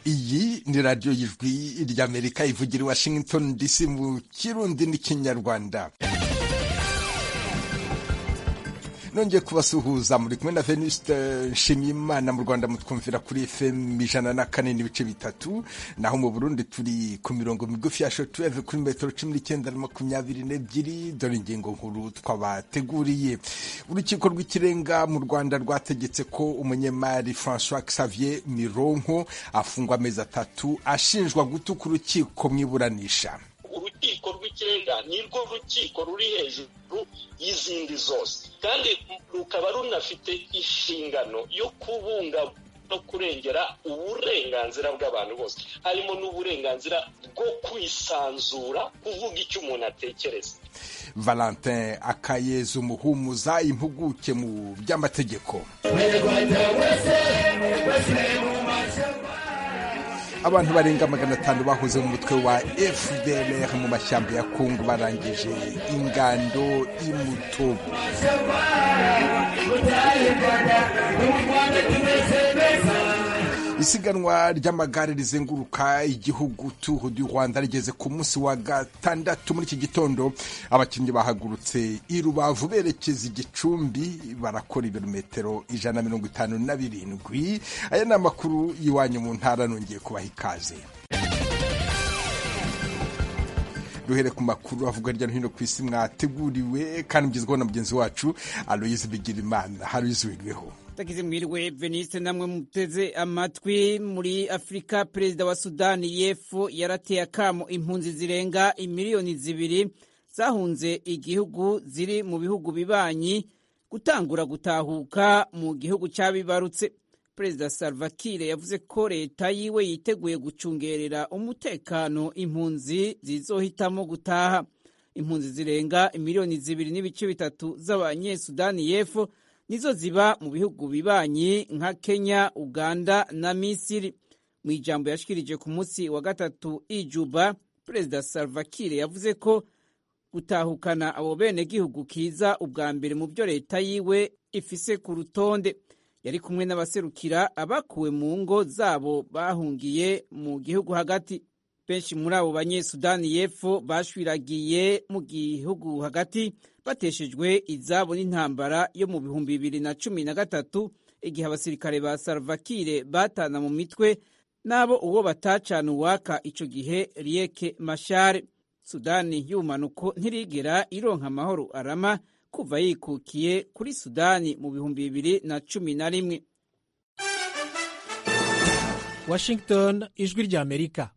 ni radiyo y'ijwi ry'amerika ivugira i washington dc mu kirundi n'ikinyarwanda nongeye kubasuhuza muri kumwe na venusite nshimiyimana mu rwanda mutwumvira kuri fm ijana na kane n'ibice bitatu naho mu burundi turi ku mirongo migufi ya shotuweve kuri metero cumi n'icyenda na makumyabiri n'ebyiri dore ingingo nkuru twabateguriye urukiko rw'ikirenga mu rwanda rwategetse ko umunyemari francois xavier mironko afungwa amezi atatu ashinjwa gutuka urukiko mu iburanisha urukiko rw'ikirenga ni rwo rukiko ruri hejuru y'izindi zose kandi rukaba runafite inshingano yo kubunga no kurengera uburenganzira bw'abantu bose harimo n'uburenganzira bwo kwisanzura kuvuga icyo umuntu atekereza valentin akayeza umuhumuza impuguke mu by'amategeko abantu barenga magana atanu bahoze mu mutwe wa fdr mu mashyamba ya kongo barangije ingando imutobo isiganwa ry'amagare rizenguruka igihugu tuhu du rwanda rigeze ku munsi wa gatandatu muri iki gitondo abakinnyi bahagurutse i rubavu berekeza igicumbi barakora ibirometero ijana na mirongo itanu na birindwi aya ni amakuru y'iwanyu mu ntara nongeye kubaha ikaze duhere ku makuru avuga hirya no hino ku isi mwateguriwe kandi mugezweho na mugenzi wacu aloyize bigirimana haroyize wirweho tagize mwiriwe veniste namwe muteze amatwi muri afurika perezida wa sudani y'epfo yarateye akamo impunzi zirenga imiliyoni zibiri zahunze igihugu ziri mu bihugu bibanyi gutangura gutahuka mu gihugu cyabibarutse perezida salvakire yavuze ko leta yiwe yiteguye gucungerera umutekano impunzi zizohitamo gutaha impunzi zirenga imiliyoni zibiri n'ibice bitatu z'abanyesudani y'epfo nizo ziba mu bihugu bibanyi nka kenya uganda na misiri mu ijambo yashikirije ku munsi wa gatatu ijuba perezida salvakire yavuze ko gutahukana abo benegihugu kiza ubwa mbere mu byo leta yiwe ifise ku rutonde yari kumwe n'abaserukira abakuwe mu ngo zabo bahungiye mu gihugu hagati benshi muri abo banyesudani y'epfo bashwiragiye mu gihugu hagati bateshejwe izabo n'intambara yo mu bihumbi bibiri na cumi na gatatu igihe abasirikare ba salvakire batana mu mitwe n'abo uwo batacana uwaka icyo gihe rieke mashare sudani y'ubumanuko ntirigera ironka amahoro arama kuva yikukiye kuri sudani mu bihumbi bibiri na cumi na rimwe washington ijwi rya amerika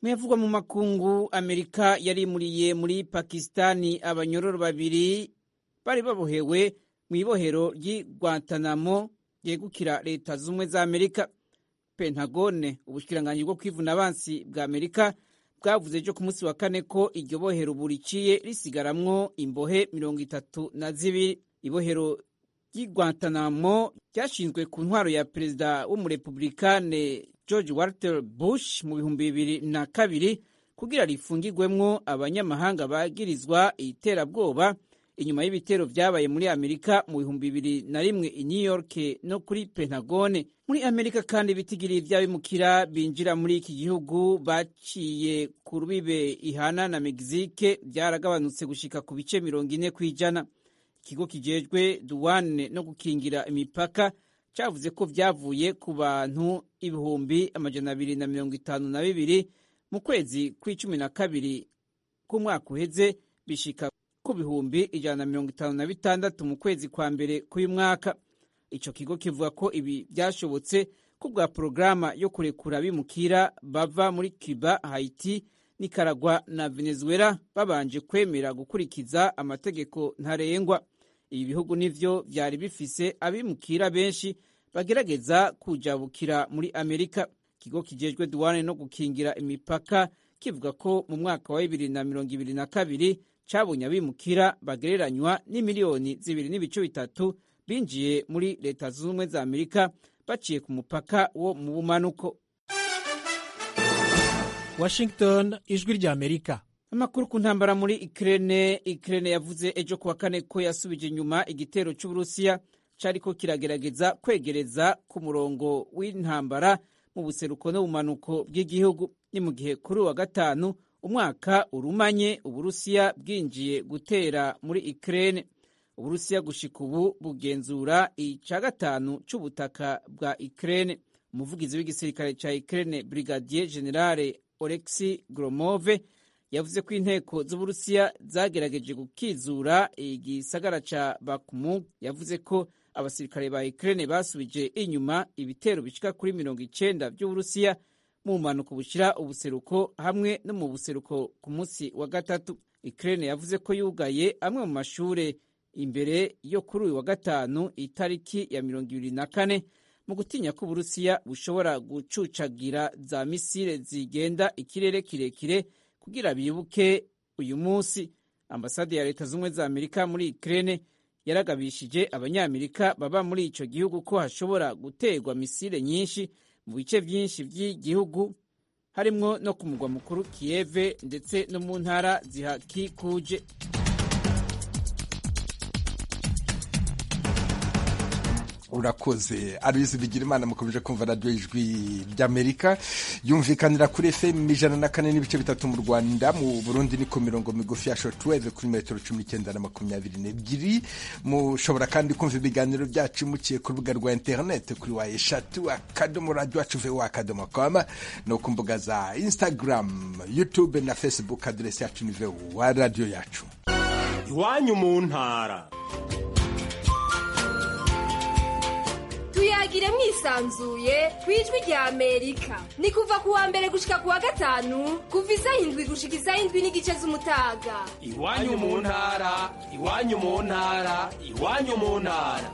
muyavugwa mu makungu amerika yarimuriye muri pakisitani abanyororo babiri bari babohewe mu ibohero ry'i guantanamo ryegukira leta z'ubumwe za amerika pentagone ubushikiranganji bwo kwivuna abansi bwa amerika bwavuze ejo ku munsi wa kane ko iryo bohero buriciye risigaramwo imbohe mirongo itatu na zibiri ibohero ry'i guantanamo ryashinzwe ku ntwaro ya perezida w'umurepublikane george walter bush mu bihumbi bibiri na kabiri kugira rifungirwemwo abanyamahanga bagirizwa iterabwoba inyuma y'ibitero vyabaye muri amerika mu bihumbi bibiri na rimwe i new york no kuri pentagone muri amerika kandi bitigiriye ivy'abimukira binjira muri iki gihugu baciye ku rubibe ihana na mexique vyaragabanutse gushika ku bice mirongo ine kw'ijana ikigo kijejwe duwane no gukingira imipaka cyavuze ko byavuye ku bantu ibihumbi amajana abiri na mirongo itanu na bibiri mu kwezi kw'icumi na kabiri k'umwaka uheze bishika ku bihumbi ijana na mirongo itanu na bitandatu mu kwezi kwa mbere k'uyu mwaka ico kigo kivuga ko ibi byashobotse kubwa porogaramu yo kurekura abimukira bava muri cuba haiti nikaragwa na venezuela babanje kwemera gukurikiza amategeko ntarengwa ibi bihugu nivyo vyari bifise abimukira benshi bagerageza kujabukira muri amerika ikigo kijejwe duwane no gukingira imipaka kivuga ko mu mwaka wa bibiri na mirongo ibiri na kabiri cabonye abimukira bagereranywa n'imiliyoni zibiri n'ibice bitatu binjiye muri leta zunze ubumwe za amerika baciye ku mupaka wo mu bumanuko washington ijwi rya amerika amakuru ku ntambara muri ikirere ikirere yavuze ejo kuwa kane ko yasubije inyuma igitero cy'uburusiya cyari ko kiragerageza kwegereza ku murongo w'intambara mu buseruko no bumanuko bw'igihugu ni mu gihe kuri uwa gatanu umwaka urumanye uburusiya bwinjiye gutera muri ikirere uburusiya gushika ubu bugenzura ica gatanu c'ubutaka bwa ikirere umuvugizi w'igisirikare ca ikirere brigadier generale oleksi gromove yavuze ko inteko z'uburusiya zagerageje gukizura igisagara ca bakumu yavuze ko abasirikare ba Ukraine basubije inyuma ibitero bishika kuri mirongo icenda vy'uburusiya mu mpanuka bushira ubuseruko hamwe no mu buseruko ku munsi wa gatatu Ukraine yavuze ko yugaye amwe mu mashure imbere yo kuri uyu wa gatanu itariki ya mirongo ibiri na kane mu gutinya ko uburusiya bushobora gucucagira za misile zigenda ikirere kirekire kugira bibuke uyu munsi ambasade ya leta z'ubumwe za amerika muri ikirere yaragabishije abanyamerika baba muri icyo gihugu ko hashobora guterwa misile nyinshi mu bice byinshi by'igihugu harimo no ku mugwa mukuru kiyeve ndetse no mu ntara zihakikuje urakoze abizi bigira imana mukomeje kumva radiyo ijwi ry'amerika yumvikanira kuri fm ijana na kane n'ibice bitatu mu rwanda mu burundi ni ku mirongo migufi ya shortwave kuri metero cumi n'icyenda na makumyabiri n'ebyiri mushobora kandi kumva ibiganiro byacu muciye ku rubuga rwa interineti kuri wa eshatu akadomo radiyo acuve wa akadomo kama no ku mbuga za instagram youtube na facebook aderesi yacu ni wa radiyo yacu iwanyu mu ntara tuyagire mwisanzuye ku ijwi rya amerika ni kuva ku wa mbere gushika ku wa gatanu kuva isaha indwi gushika isaha indwi n'igice z'umutaga iwanyu mu ntara iwanyu mu ntara iwanyu mu ntara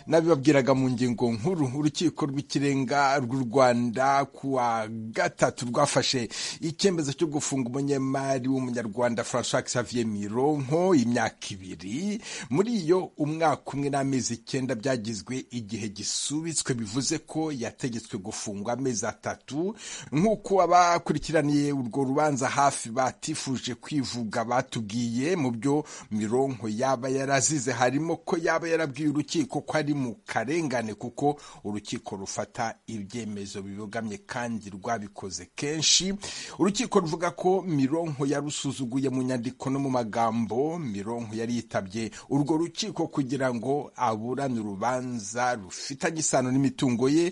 nabibabwiraga mu ngingo nkuru urukiko rw'ikirenga rw'u rwanda kuwa gatatu rwafashe icyemezo cyo gufunga umunyemari w'umunyarwanda francois xavier mironko imyaka ibiri muri iyo umwaka umwe n'amezi icyenda byagizwe igihe gisubitswe bivuze ko yategetswe gufungwa amezi atatu nk'uko abakurikiraniye urwo rubanza hafi batifuje kwivuga batubwiye mu byo mironko yaba yarazize harimo ko yaba yarabwiye urukiko ko ari mu karengane kuko urukiko rufata ibyemezo bibogamye kandi rwabikoze kenshi urukiko ruvuga ko mironko yarusuzuguye mu nyandiko no mu magambo mironko yari yitabye urwo rukiko kugira ngo aburane urubanza rufitanye isano n'imitungo ye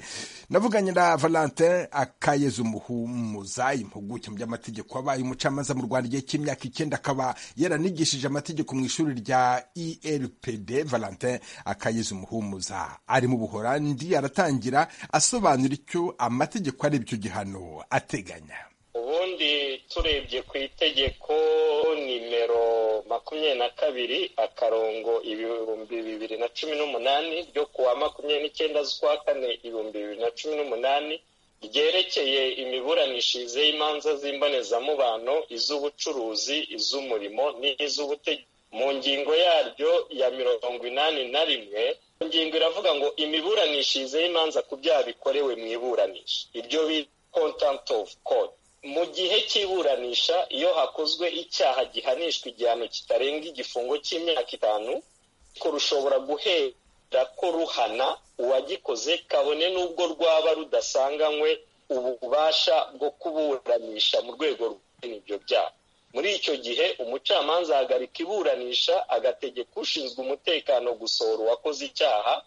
navuganye na valentin akayeza umuhumuza impuguke mu by'amategeko wabaye umucamanza mu rwanda igihe cy'imyaka icyenda akaba yaranigishije amategeko mu ishuri rya erpd valentin akayeza umuhumuza ari mu buhorandi aratangira asobanura icyo amategeko ari byo gihano ateganya ubundi turebye ku itegeko nimero makumyabiri na kabiri akarongo ibihumbi bibiri na cumi n'umunani ryo kuwa makumyabiri n'icyenda z'ukwa kane ibihumbi bibiri na cumi n'umunani ryerekeye imiburanishirize y'imanza z'imbonezamubano iz'ubucuruzi iz'umurimo n'iz'ubutegetsi mu ngingo yaryo ya mirongo inani na rimwe ingingo iravuga ngo imiburanishirize y'imanza ku byaha bikorewe mu iburanisha ibyo bita content of court mu gihe cy'iburanisha iyo hakozwe icyaha gihanishwa igihano kitarenga igifungo cy'imyaka itanu ko rushobora guhera ko ruhana uwagikoze kabone n'ubwo rwaba rudasanganywe ububasha bwo kuburanisha mu rwego rw'ibyo ibyo byaha muri icyo gihe umucamanza ahagarika iburanisha agategeka ushinzwe umutekano gusohora uwakoze icyaha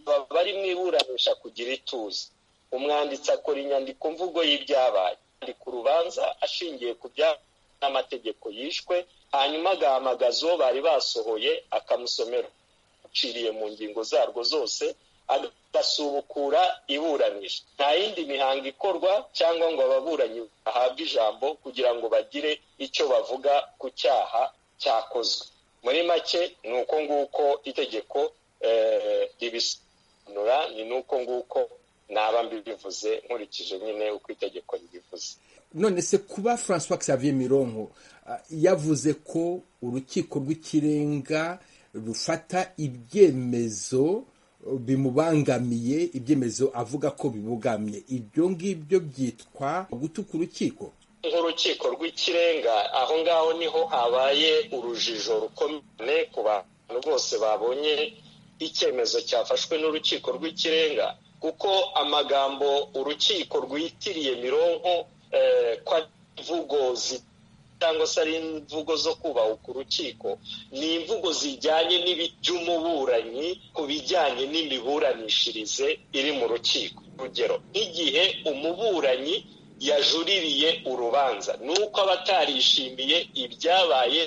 baba bari mu iburanisha kugira ituze umwanditsi akora inyandiko mvugo y'ibyabaye yandika urubanza ashingiye ku byaha n'amategeko yishwe hanyuma agahamagaza uwo bari basohoye akamusomera uciriye mu ngingo zarwo zose agasubukura iburanisha nta yindi mihango ikorwa cyangwa ngo ababuranyi bahabwe ijambo kugira ngo bagire icyo bavuga ku cyaha cyakozwe muri make ni uko nguko itegeko ribisobanura ni n'uko nguko naba mbibivuze nkurikije nyine uko itegeko ribivuze none se kuba francois xavier mironko yavuze ko urukiko rw'ikirenga rufata ibyemezo bimubangamiye ibyemezo avuga ko bibugamye ibyo ngibyo byitwa gutuka urukiko nk'urukiko rw'ikirenga aho ngaho niho habaye urujijo rukomeye ku bantu bose babonye icyemezo cyafashwe n'urukiko rw'ikirenga kuko amagambo urukiko rwitiriye mironko eh, ko ari imvugo zi- cyangwa se ari imvugo zo kubahuka urukiko ni imvugo zijyanye n'ibi- by'umuburanyi ku bijyanye n'imiburanishirize iri mu rukiko urugero nk'igihe umuburanyi yajuririye urubanza ni uko aba atarishimiye ibyabaye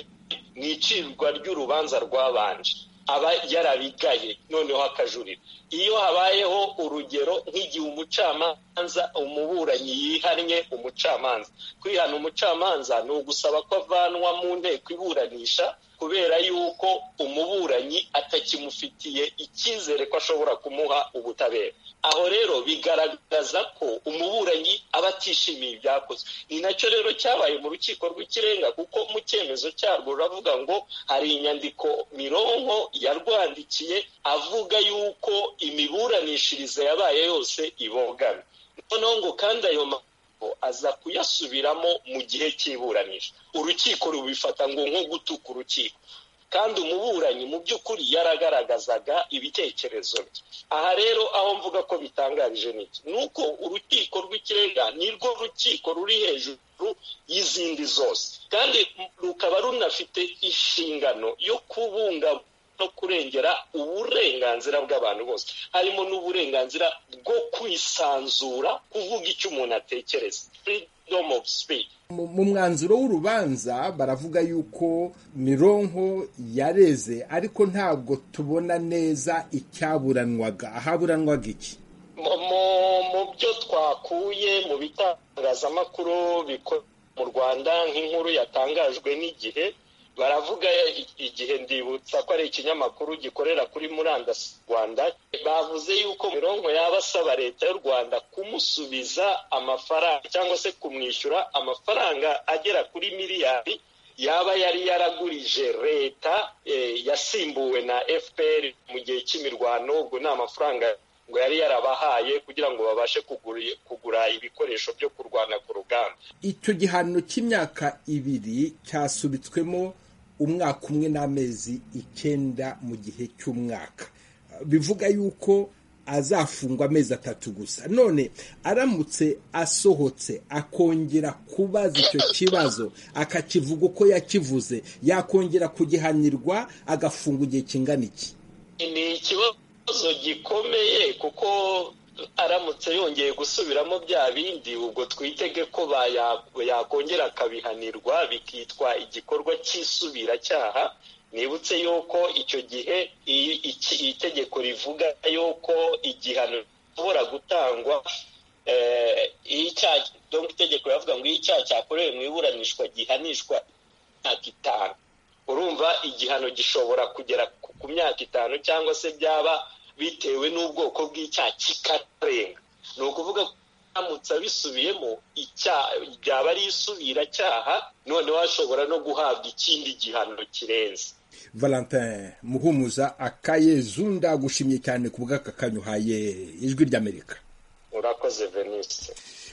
mu icirwa ry'urubanza rwabanje aba yarabigaye noneho akajurira iyo habayeho urugero nk'igihe umucamanza umuburanyi yihannye umucamanza kwihana umucamanza ni ugusaba ko avanwa mu nteko iburanisha kubera yuko umuburanyi atakimufitiye icyizere ko ashobora kumuha ubutabera aho rero bigaragaza ko umuburanyi aba atishimiye ibyakozwe ni nacyo rero cyabaye mu rukiko rw'ikirenga kuko mu cyemezo cyarwo ruravuga ngo hari inyandiko mironko yarwandikiye avuga yuko imiburanishirize yabaye yose ibogamye noneho ngo kandi ayo ma aza kuyasubiramo mu gihe cy'iburanisha urukiko rubifata ngo nko gutuka urukiko kandi umuburanyi mu by'ukuri yaragaragazaga ibitekerezo bye aha rero aho mvuga ko bitangarije n'iki ni uko urukiko rw'ikirenga ni rwo rukiko ruri hejuru y'izindi zose kandi rukaba runafite inshingano yo kubungabunga no kurengera uburenganzira bw'abantu bose harimo n'uburenganzira bwo kwisanzura kuvuga icyo umuntu atekereza freedom of speech mu mu mwanzuro w'urubanza baravuga yuko mironko yareze ariko ntabwo tubona neza icyaburanwaga ahaburanwaga iki mu mu- mu byo twakuye mu bitangazamakuru biko- mu rwanda nk'inkuru yatangajwe n'igihe baravuga i- igihe ndibutsa ko ari ikinyamakuru gikorera kuri murandasi mu rwanda bavuze yuko mironko yaba asaba leta y'u rwanda kumusubiza amafaranga cyangwa se kumwishyura amafaranga agera kuri miliyari yaba yari yaragurije leta eh, yasimbuwe na fpr mu gihe cy'imirwano ubwo ni amafaranga ngo yari yarabahaye kugira ngo babashe kuguri- kugura ibikoresho byo kurwana ku rugamba icyo gihano cy'imyaka ibiri cyasubitswemo umwaka umwe n'amezi icyenda mu gihe cy'umwaka bivuga yuko azafungwa amezi atatu gusa none aramutse asohotse akongera kubaza icyo kibazo akakivuga uko yakivuze yakongera kugihanirwa agafungwa igihe kingana iki ni ikibazo gikomeye kuko aramutse yongeye gusubiramo bya bindi ubwo twitege ko baya- yakongera akabihanirwa bikitwa igikorwa cy'isubiracyaha nibutse yuko icyo gihe i- iki- itegeko rivuga yuko igihano gishobora gutangwa eh, iyo icyaha donc itegeko riravuga ngo iyo icyaha cyakorewe mu iburanishwa gihanishwa imyaka itanu urumva igihano gishobora kugera ku- ku myaka itanu cyangwa se byaba bitewe n'ubwoko bw'icyaha kikarenga ni ukuvuga ko aramutse abisubiyemo icyaha byaba ari isubiracyaha noneho ashobora no guhabwa ikindi gihano kirenze valentin muhumuza akayezu ndagushimye cyane ku bw'aka kanyuhaye ijwi ry'amerika urakoze venise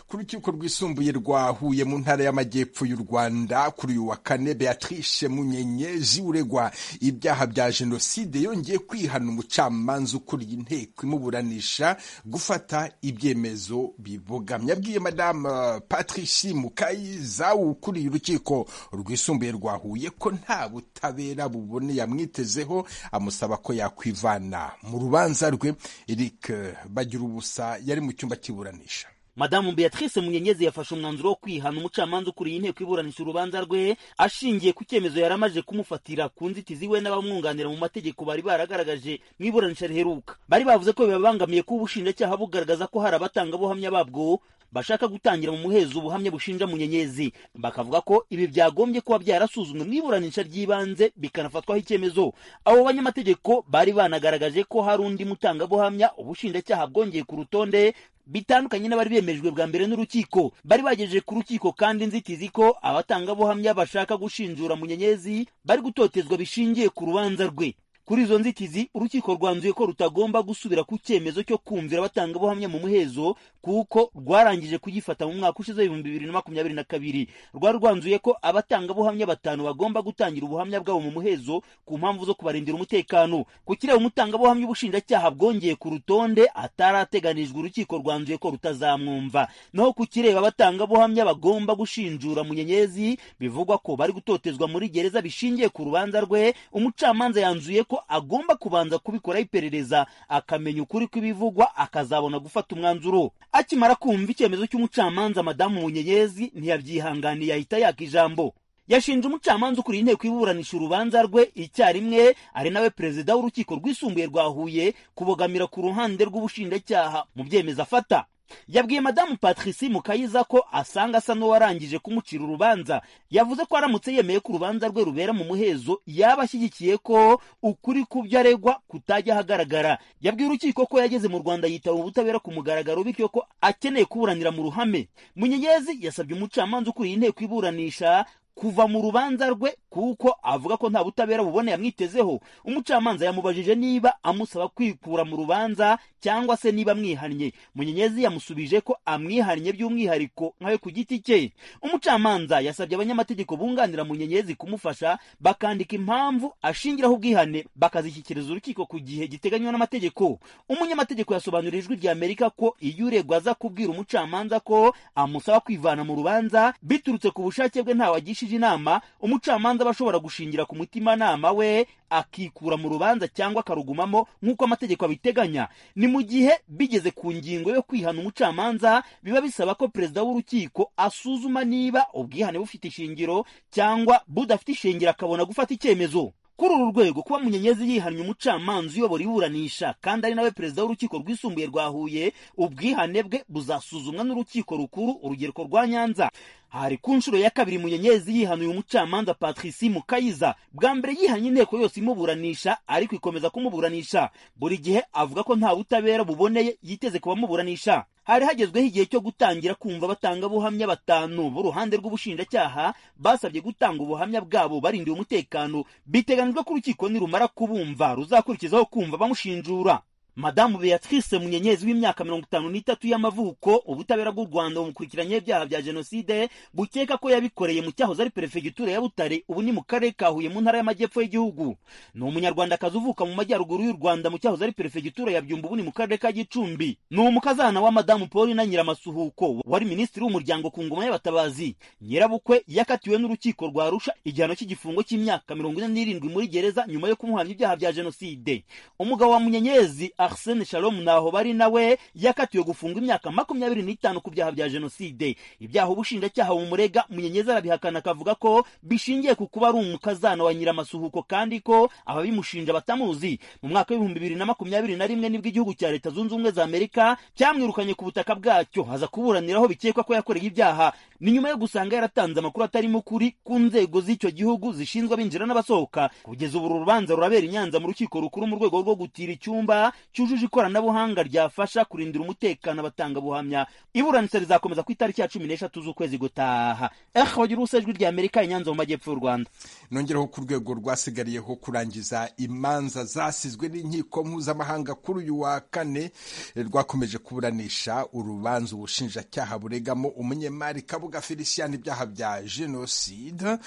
ku rukiko rwisumbuye rwa huye mu ntara y'amajyepfo y'u rwanda kuri uyu wa kane beatrice munyenye ziwuregwa ibyaha bya jenoside yongeye kwihana umucamanza ukuriye inteko imuburanisha gufata ibyemezo bibogamye abwiye madamu patrice mukayizawu ukuriye urukiko rwisumbuye rwa huye ko nta butabera buboneye amwitezeho amusaba ko yakwivana mu rubanza rwe eric bagira ubusa yari mu cyumba cy'iburanisha madamu beatrice munyenyezi yafashe umwanzuro wo kwihana umucamanza ukuriye inteko iburanisha urubanza rwe ashingiye ku cyemezo yari amaze kumufatira ku nzitizi we n'abamwunganira mu mategeko bari baragaragaje mu iburanisha riheruka bari bavuze ko bibabangamiye kuba ubushinjacyaha bugaragaza ko hari abatangabuhamya babwo bashaka gutangira mu muhezo ubuhamya bushinja munyenyezi bakavuga ko ibi byagombye kuba byarasuzumwe mu iburanisha ry'ibanze bikanafatwaho icyemezo abo banyamategeko bari banagaragaje ko hari undi mutangabuhamya ubushinjacyaha bwongeye ku rutonde bitandukanye n'abari bemejwe bwa mbere n'urukiko bari bagejeje ku rukiko kandi inzitizi ko abatangabuhamya bashaka gushinjura munyenyezi bari gutotezwa bishingiye ku rubanza rwe kuri izo nzitizi urukiko rwanzuye ko rutagomba gusubira ku cyemezo cyo kumvira batanga ubuhamya mu muhezo kuko rwarangije kugifata mu mwaka ushize w'ibihumbi bibiri na makumyabiri na kabiri rwari rwanzuye ko abatanga buhamya batanu bagomba gutangira ubuhamya bwabo mu muhezo ku mpamvu zo kubarindira umutekano ku kireba umutangabuhamya ubushinjacyaha bwongeye ku rutonde atarateganijwe urukiko rwanzuye ko rutazamwumva naho ku kireba abatangabuhamya bagomba gushinjura munyenyezi bivugwa ko bari gutotezwa muri gereza bishingiye ku rubanza rwe umucamanza yanzuye ko agomba kubanza kubikoraho iperereza akamenya ukuri kw'ibivugwa akazabona gufata umwanzuro akimara kumva icyemezo cy'umucamanza madamu munyenyezi ntiyabyihanganiye ahita yaka ijambo yashinje umucamanza ukuriye inteko iburanisha urubanza rwe icyarimwe ari nawe perezida w'urukiko rwisumbuye rwa huye kubogamira ku ruhande rw'ubushinjacyaha mu byemezo afata yabwiye madamu patrici mukayiza ko asanga asa n'uwarangije kumucira urubanza yavuze ko aramutse yemeye ko urubanza rwe rubera mu muhezo yaba ashyigikiye ko ukuri ku byo aregwa kutajya ahagaragara yabwiye urukiko ko yageze mu rwanda yitaba ubutabera ku mugaragaro bityo ko akeneye kuburanira mu ruhame munyenyezi yasabye umucamanza ukuriye inteko iburanisha kuva mu rubanza rwe kuko avuga ko nta butabera bubone yamwitezeho umucamanza yamubajije niba amusaba kwikura mu rubanza cyangwa se niba amwihannye munyenyezi yamusubije ko amwihannye by'umwihariko nkawe ku giti cye umucamanza yasabye abanyamategeko bunganira munyenyezi kumufasha bakandika impamvu ashingiraho ubwihane bakazishyikiriza urukiko ku gihe giteganywa n'amategeko umunyamategeko yasobanurira ijwi rya amerika ko iyo uregwa aza kubwira umucamanza ko amusaba kwivana mu rubanza biturutse ku bushake bwe ntawagishije inama umucamanza aba ashobora gushingira ku mutimanama we akikura mu rubanza cyangwa akarugumamo nk'uko amategeko abiteganya ni mu gihe bigeze ku ngingo yo kwihana umucamanza biba bisaba ko perezida w'urukiko asuzuma niba ubwihane bufite ishingiro cyangwa budafite ishingiro akabona gufata icyemezo kuri uru rwego kuba munyenyezi yihannye umucamanza uyobora iburanisha kandi ari nawe perezida w'urukiko rwisumbuye rwa huye ubwihane bwe buzasuzumwa n'urukiko rukuru urugereko rwa nyanza hari ku nshuro ya kabiri munyenyezi yihanuye umucamanza patrici mukayiza bwa mbere yihanye inteko yose imuburanisha ariko ikomeza kumuburanisha buri gihe avuga ko nta butabera buboneye yiteze kubamuburanisha hari hagezweho igihe cyo gutangira kumva abatangabuhamya batanu b'uruhande rw'ubushinjacyaha basabye gutanga ubuhamya bwabo barindiwe umutekano biteganyijwe ko urukiko nirumara kubumva ruzakurikizaho kumva bamushinjura madamu beatrice munyenyezi w'imyaka mirongo itanu n'itatu y'amavuko ubutabera bw'u rwanda bumukurikiranye ibyaha bya jenoside bukeka ko yabikoreye mu cyahoze ari perefegitura ya butare ubu ni mu karere ka huye mu ntara y'amajyepfo y'igihugu ni umunyarwandakazi uvuka mu majyaruguru y'u rwanda mu cyahoze ari perefegitura ya byumba ubu ni mu karere ka gicumbi ni umukazana wa madamu paul na nyiramasuhuko wari minisitiri w'umuryango ku ngoma y'abatabazi nyirabukwe yakatiwe n'urukiko rwa rusha igihano cy'igifungo cy'imyaka mirongo ine n'irindwi muri gereza nyuma yo kumuhamya ibyaha bya jenoside umugabo wa munyenyezi arsene shalom naho bari nawe yakatiwe gufungwa imyaka makumyabiri n'itanu ku byaha bya jenoside ibyaha ubushinjacyaha mumurega munyenyezi arabihakana akavuga ko bishingiye ku kuba ari umukazana wa nyiramasuhuko kandi ko ababimushinja batamuzi mu mwaka w'ibihumbi bibiri na makumyabiri na rimwe nibwo igihugu cya leta zunze ubumwe za amerika cyamwirukanye ku butaka bwacyo haza kuburaniraho bikekwa ko yakoreye ibyaha ni nyuma yo gusanga yaratanze amakuru atarimo ukuri ku nzego z'icyo gihugu zishinzwe abinjira n'abasohoka kugeza ubu urubanza rurabera i nyanza mu rukiko rukuru mu rwego rwo gutira icyumba cyujuje ikoranabuhanga ryafasha kurindira umutekano abatangabuhamya iburanisha rizakomeza ku itariki ya cumi n'eshatu z'ukwezi gutaha eh wagira ijwi rya amerika inyanza mu majyepfo y'u rwanda nongereho ku rwego rwasigariyeho kurangiza imanza zasizwe n'inkiko mpuzamahanga kuri uyu wa kane rwakomeje kuburanisha urubanza ubushinjacyaha buregamo umunyemari kabuga felicien ibyaha bya jenoside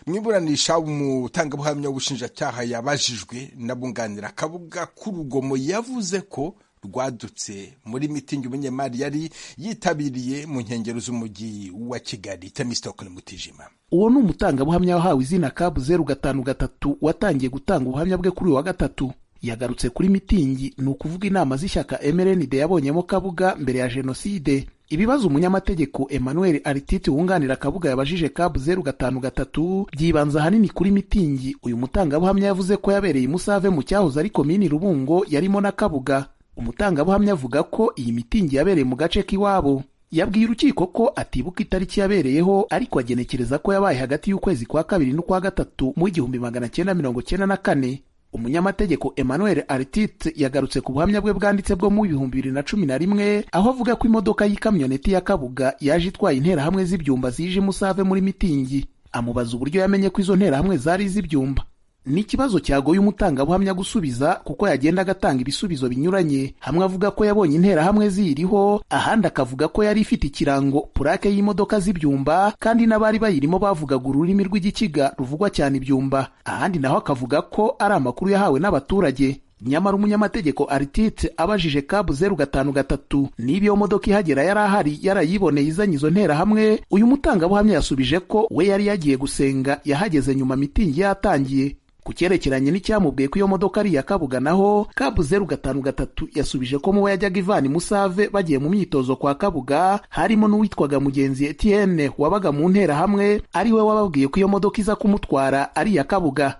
mu iburanisha umutangabuhamya w'ubushinjacyaha yabajijwe n'abunganira kabuga k'urugomo yavuze yavuze ko rwadutse muri mitingi umunyemari yari yitabiriye mu nkengero z'umujyi wa kigali temisitoko mutijima uwo ni umutangabuhamya wahawe izina kabu zeru gatanu gatatu watangiye gutanga ubuhamya bwe kuri uyu wa gatatu yagarutse kuri mitingi ni ukuvuga inama z'ishyaka mrnd yabonyemo kabuga mbere ya jenoside ibibazo umunyamategeko emmanuel arititi wunganira kabuga yabajije kabu zeru gatanu gatatu byibanza ahanini kuri mitingi uyu mutangabuhamya yavuze ko yabereye umusave mu cyahoze ari komini rubungo yarimo na kabuga umutangabuhamya avuga ko iyi mitingi yabereye mu gace k'iwabo yabwiye urukiko ko atibuka itariki yabereyeho ariko agenekereza ko yabaye hagati y'ukwezi kwa kabiri n'ukwa gatatu mu igihumbi magana cyenda mirongo cyenda na kane umunyamategeko emmanuel artite yagarutse ku buhamya bwe bwanditse bwo mu bihumbi bibiri na cumi na rimwe aho avuga ko imodoka y'ikamyoneti ya kabuga yaje itwaye interahamwe z'ibyumba zije umusave muri mitingi amubaza uburyo yamenye ko izo nterahamwe zari iz'ibyumba ni ikibazo cyagoye umutangabuhamya gusubiza kuko yagenda agatanga ibisubizo binyuranye hamwe avuga ko yabonye interahamwe ziyiriho ahandi akavuga ko yari ifite ikirango purake y'imodoka z'ibyumba kandi n'abari bayirimo bavugaga ururimi rw'igikiga ruvugwa cyane ibyumba ahandi naho akavuga ko ari amakuru yahawe n'abaturage nyamara umunyamategeko aritite abajije kabu zeru gatanu gatatu niba iyo modoka ihagera yari ahari yarayiboneye izanye izo nterahamwe uyu mutangabuhamya yasubije ko we yari yagiye gusenga yahageze nyuma mitingi yatangiye ku cyerekeranye n'icyamubwiye ko iyo modoka ari iya kabuga naho kabu zeru gatanu gatatu yasubije ko muwe yajyaga ivana musave bagiye mu myitozo kwa kabuga harimo n'uwitwaga mugenzi etienne wabaga mu nterahamwe ari we wababwiye ko iyo modoka iza kumutwara ari iya kabuga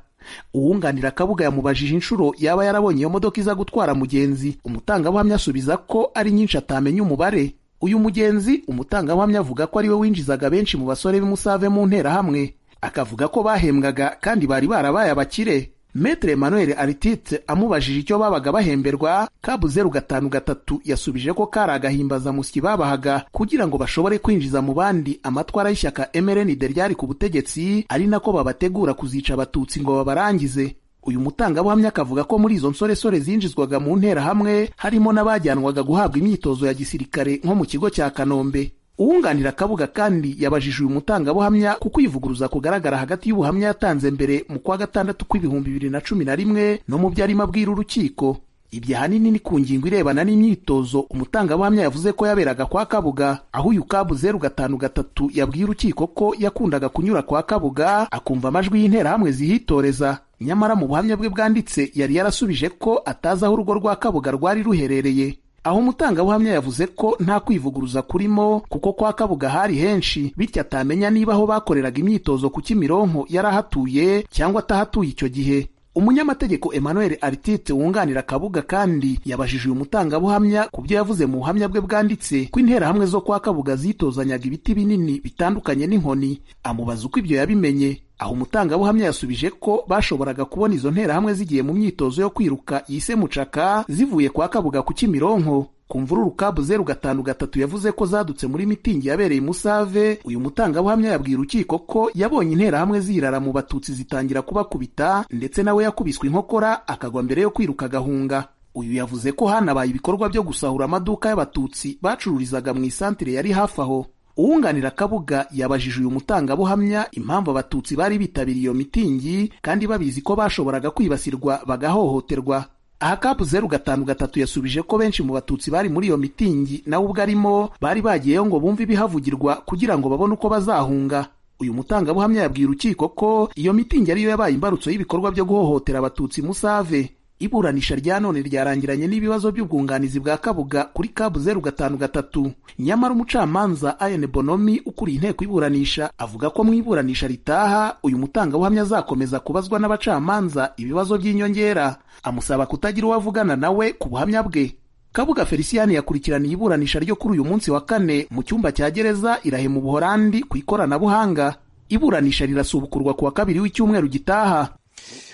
uwunganira kabuga yamubajije inshuro yaba yarabonye iyo modoka iza gutwara mugenzi umutangabuhamya asubiza ko ari nyinshi atamenya umubare uyu mugenzi umutangabuhamya avuga ko ari we winjizaga benshi mu basore b'imusave mu nterahamwe akavuga ko bahembwaga kandi bari barabaye abakire metere emmanuel aritite amubajije icyo babaga bahemberwa kabu zeru gatanu gatatu yasubije ko kari agahimbazamusyi babahaga kugira ngo bashobore kwinjiza mu bandi amatwara y'ishyaka emerenide ryari ku butegetsi ari nako babategura kuzica abatutsi ngo babarangize uyu mutangabuhamya akavuga ko muri izo nsoresore zinjizwaga mu nterahamwe harimo n'abajyanwaga guhabwa imyitozo ya gisirikare nko mu kigo cya kanombe uwunganira akabuga kandi yabajije uyu mutangabuhamya kuko ivuguruza kugaragara hagati y'ubuhamya yatanze mbere mu kwa gatandatu kw'ibihumbi bibiri na cumi na rimwe no mu byo arimo abwira urukiko ibyo ahanini ni ku ngingo irebana n'imyitozo umutangabuhamya yavuze ko yaberaga kwa kabuga aho uyu kabu zeru gatanu gatatu yabwiye urukiko ko yakundaga kunyura kwa kabuga akumva amajwi y'interahamwe zihitoreza nyamara mu buhamya bwe bwanditse yari yarasubije ko atazi aho urugo rwa kabuga rwari ruherereye aho umutangabuhamya yavuze ko nta kwivuguruza kurimo kuko kwa kabuga hari henshi bityo atamenya niba aho bakoreraga imyitozo ku kimironko yari ahatuye cyangwa atahatuye icyo gihe umunyamategeko emmanuel aritite wunganira kabuga kandi yabajije uyu mutangabuhamya ku byo yavuze mu buhamya bwe bwanditse ko interahamwe zo kwa kabuga zitozanyaga ibiti binini bitandukanye n'inkoni amubaza uko ibyo yabimenye aho umutangabuhamya yasubije ko bashoboraga kubona izo nterahamwe zigiye mu myitozo yo kwiruka yise mucaka zivuye kwa kabuga ku kimironko ku mvururu kabu zeru gatanu gatatu yavuze ko zadutse muri mitingi yabereye musave uyu mutangabuhamya yabwiye urukiko ko yabonye interahamwe zirara mu batutsi zitangira kubakubita ndetse nawe yakubiswe inkokora akagwa mbere yo kwiruka agahunga uyu yavuze ko hanabaye ibikorwa byo gusahura amaduka y'abatutsi bacururizaga mu isantire yari hafi aho uwunganira kabuga yabajije uyu mutangabuhamya impamvu abatutsi bari bitabiriye iyo mitingi kandi babizi ko bashoboraga kwibasirwa bagahohoterwa aha kapu zeru gatanu gatatu yasubije ko benshi mu batutsi bari muri iyo mitingi nawe ubwo arimo bari bagiyeyo ngo bumve ibihavugirwa kugira ngo babone uko bazahunga uyu mutangabuhamya yabwiye urukiko ko iyo mitingi ariyo yabaye imbarutso y'ibikorwa byo guhohotera abatutsi musave iburanisha rya none ryarangiranye n'ibibazo by'ubwunganizi bwa kabuga kuri kabu zeru gatanu gatatu nyamara umucamanza ayene bonomi ukuriye inteko iburanisha avuga ko mu iburanisha ritaha uyu mutangabuhamya azakomeza kubazwa n'abacamanza ibibazo by'inyongera amusaba kutagira uwo avugana nawe ku buhamya bwe kabuga feliciyani yakurikiraniye iburanisha ryo kuri uyu munsi wa kane mu cyumba cya gereza irahe mu buholandi ku ikoranabuhanga iburanisha rirasubukurwa kuwa kabiri w'icyumweru gitaha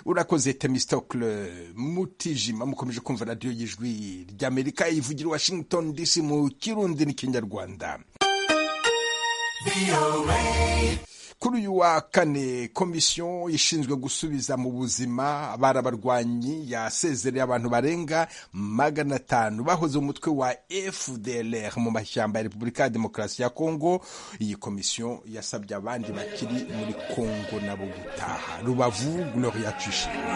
urakoze temisitokule mutijima mukomeje kumva radiyo y'ijwi ry'amerika ivugira washington dc mu kirundi n'ikinyarwanda kuri uyu wa kane komisiyo ishinzwe gusubiza mu buzima barabarwanyi yasezereye abantu barenga magana atanu bahoze umutwe wa fdlr mu mashyamba ya repubulika ya demokarasi ya kongo iyi komisiyo yasabye abandi bakiri muri kongo nabo gutaha rubavu gloria tuyishimye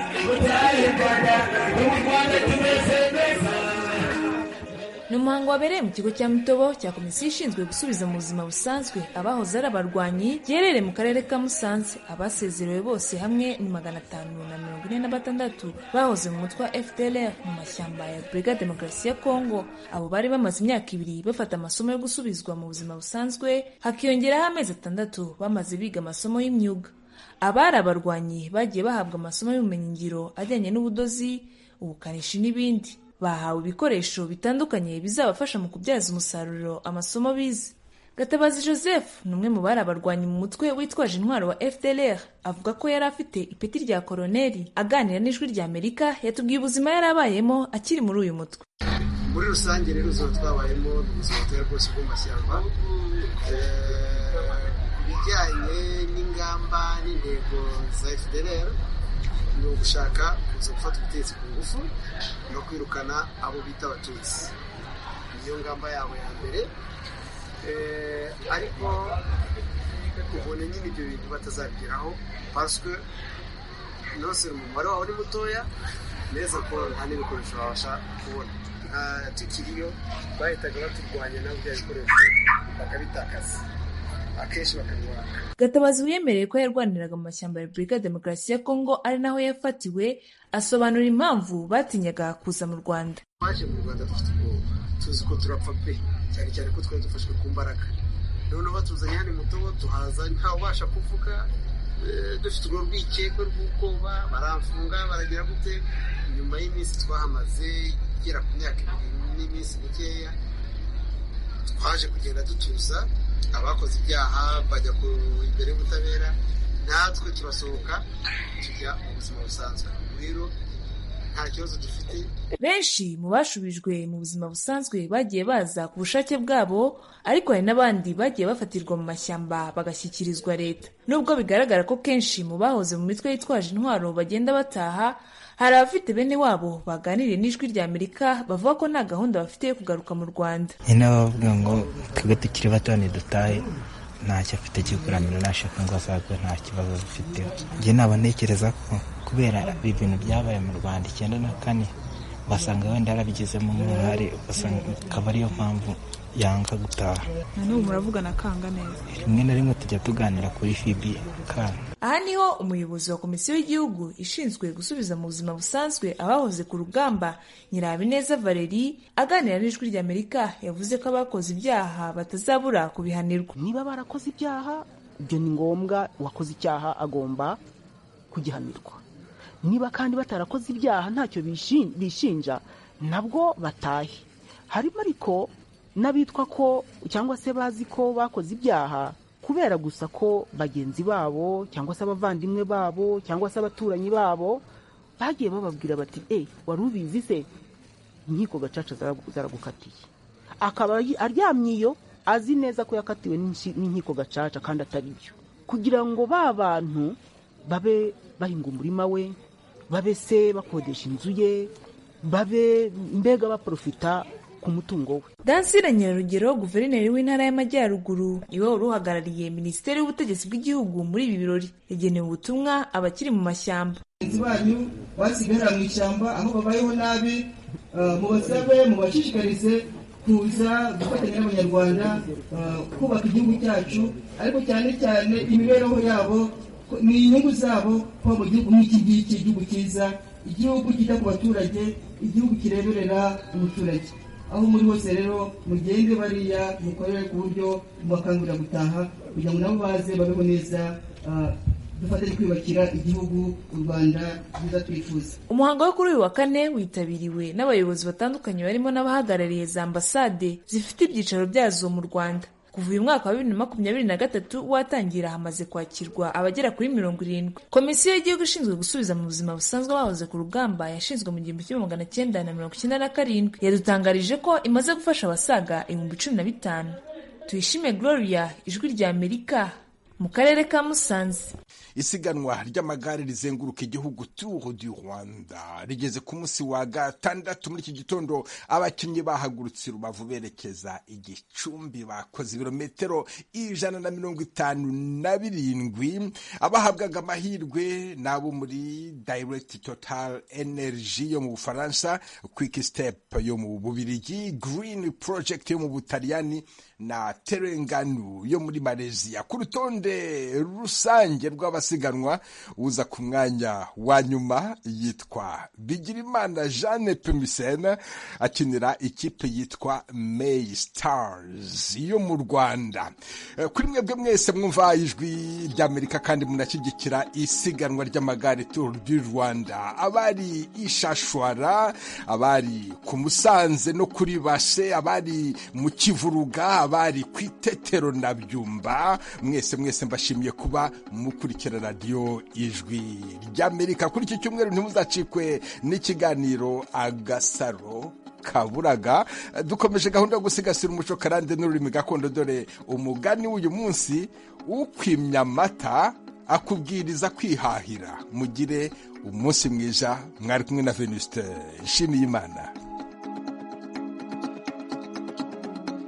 ni umuhango wabereye mu kigo cya mutobo cya komisiyo ishinzwe gusubiza mu buzima busanzwe abahoze ari abarwanyi giherereye mu karere ka musanze abasezerewe bose hamwe ni magana atanu na mirongo ine na batandatu bahoze mu mutwe wa fdlr mu mashyamba ya repubulika demokarasi ya kongo abo bari bamaze imyaka ibiri bafata amasomo yo gusubizwa mu buzima busanzwe hakiyongeraho amezi atandatu bamaze biga amasomo y'imyuga abari abarwanyi bagiye bahabwa amasomo y'ubumenyingiro ajyanye n'ubudozi ubukanishi n'ibindi bahawe ibikoresho bitandukanye bizabafasha mu kubyaza umusaruro amasomo bize gatabazi joseph ni umwe mu bari abarwanyi mu mutwe witwaje intwaro wa fdlr avuga ko yari afite ipeti rya koroneri aganira n'ijwi rya amerika yatubwiye ubuzima yari abayemo akiri muri uyu mutwe muri rusange rero uzaba twabayemo ubuzima buteye bwose bw'amashyamba ku bijyanye n'ingamba n'intego za fdlr ni ugushaka kuza gufata ubutegetsi ku ngufu no kwirukana abo bita abatutsi niyo ngamba yabo ya mbere ariko ubona nyine ibyo bintu batazabigeraho paswe nose umubare wawe ni mutoya neza ko nta n'ibikoresho wabasha kubona tukiriyo bahitaga baturwanya nabo bya bikoresho bakabitakaza akenshi bakabibona gatabazi wiyemereye ko yarwaniraga mu mashyamba ya repubulika ya demokarasi ya kongo ari naho yafatiwe asobanura impamvu batinyaga kuza mu rwanda twaje mu rwanda dufite ubwoba tuzi ko turapfa pe cyane cyane ko twari dufashwe ku mbaraga noneho batuzanye hano mutobo tuhaza ntawubasha kuvuga eh, dufite urwo rwikekwe rw'ubwoba baramfunga baragira gute nyuma y'iminsi twahamaze igera ku myaka ibiri n'iminsi mikeya twaje kugenda dutuza abakoze ibyaha bajya ku imbere y'ubutabera natwe turasohoka tujya mu buzima busanzwe rero nta kibazo dufite benshi mu bashubijwe mu buzima busanzwe bagiye baza ku bushake bwabo ariko hari n'abandi bagiye bafatirwa mu mashyamba bagashyikirizwa leta nubwo bigaragara ko kenshi mu bahoze mu mitwe yitwaje intwaro bagenda bataha hari abafite bene wabo baganiriye n'ijwi rya amerika bavuga ko nta gahunda bafite yo kugaruka mu rwanda nyine bavuga ngo twebwe tukiri bato ntidutahe ntacyo afite kikuramira nashaka ngo azagwe nta kibazo dufite njye naba ntekereza ko kubera ibi bintu byabaye mu rwanda icyenda na kane basanga wenda yarabigizemo uruhare ugasanga akaba ariyo mpamvu yanga gutaha na n'ubu muravugana kanga neza rimwe na rimwe tujya tuganira kuri fibi kanga aha niho umuyobozi wa komisiyo y'igihugu ishinzwe gusubiza mu buzima busanzwe abahoze ku rugamba nyirabineza valeri aganira n'ijwi rya amerika yavuze ko abakoze ibyaha batazabura kubihanirwa niba barakoze ibyaha ibyo ni ngombwa uwakoze icyaha agomba kugihanirwa niba kandi batarakoze ibyaha ntacyo bishinja nabwo batahe harimo ariko n'abitwa ko cyangwa se bazi ko bakoze ibyaha kubera gusa ko bagenzi babo cyangwa se abavandimwe babo cyangwa se abaturanyi babo bagiye bababwira bati e wari ubizi se inkiko gacaca zaragukatiye akaba aryamye iyo azi neza ko yakatiwe n'inkiko gacaca kandi atari byo kugira ngo ba bantu babe bahinga umurima we babe se bakodesha inzu ye babe mbega baprofita ku mutungo we dansire nyirarugero guverineri w'intara y'amajyaruguru iwe wari uhagarariye minisiteri y'ubutegetsi bw'igihugu muri ibi birori yagenewe ubutumwa abakiri mu mashyamba bagenzi banyu basigara mu ishyamba aho babayeho nabi mubasabe mubashishikarize kuza gufatanya n'abanyarwanda kubaka igihugu cyacu ariko cyane cyane imibereho yabo ni inyungu zabo kuba mu gihugu nk'iki ngiki igihugu cyiza igihugu kita ku baturage igihugu kireberera umuturage aho muri hose rero mugende bariya mukorere ku buryo mubakangurira gutaha kugira ngo nabo baze babeho neza dufatanye kwiyubakira igihugu u rwanda rwiza twifuza umuhango wo kuri uyu wa kane witabiriwe n'abayobozi batandukanye barimo n'abahagarariye za ambasade zifite ibyicaro byazo mu rwanda kuva uyu mwaka wa bibiri na makumyabiri na gatatu watangira hamaze kwakirwa abagera kuri mirongo irindwi komisiyo y'igihugu ishinzwe gusubiza mu buzima busanzwe abahoze ku rugamba yashinzwe mu gihumbi kimwe magana cyenda na mirongo icyenda na karindwi yadutangarije ko imaze gufasha abasaga ibihumbi cumi na bitanu tuyishime gloria ijwi rya amerika mu karere ka musanze isiganwa ry'amagare rizenguruka igihugu turu du rwanda rigeze ku munsi wa gatandatu muri iki gitondo abakinnyi bahagurutse rubavu berekeza igicumbi bakoze ibirometero ijana na mirongo itanu na birindwi abahabwaga amahirwe n'abo muri direct total energy yo mu bufaransa quick step yo mu bubirigi green project yo mu butaliyani na terenganu yo muri malaysia ku rutonde rusange rw'abasiganwa uza ku mwanya wa nyuma yitwa bigirimana jeanne pemisene akinira ikipe yitwa may stars yo mu rwanda kuri mwebwe mwese mwumva ijwi ry'amerika kandi munashyigikira isiganwa ry'amagare tour du rwanda abari ishashwara abari ku musanze no kuri base abari mu kivuruga abari ku itetero na byumba mwese mwese mbashimiye kuba mukurikira radiyo ijwi ry'amerika kuri iki cyumweru ntimuzacikwe n'ikiganiro agasaro kaburaga dukomeje gahunda yo gusigasira umuco karande n'ururimi gakondo dore umugani w'uyu munsi ukwimya amata akubwiriza kwihahira mugire umunsi mwiza mwari kumwe na venuste nshimiyimana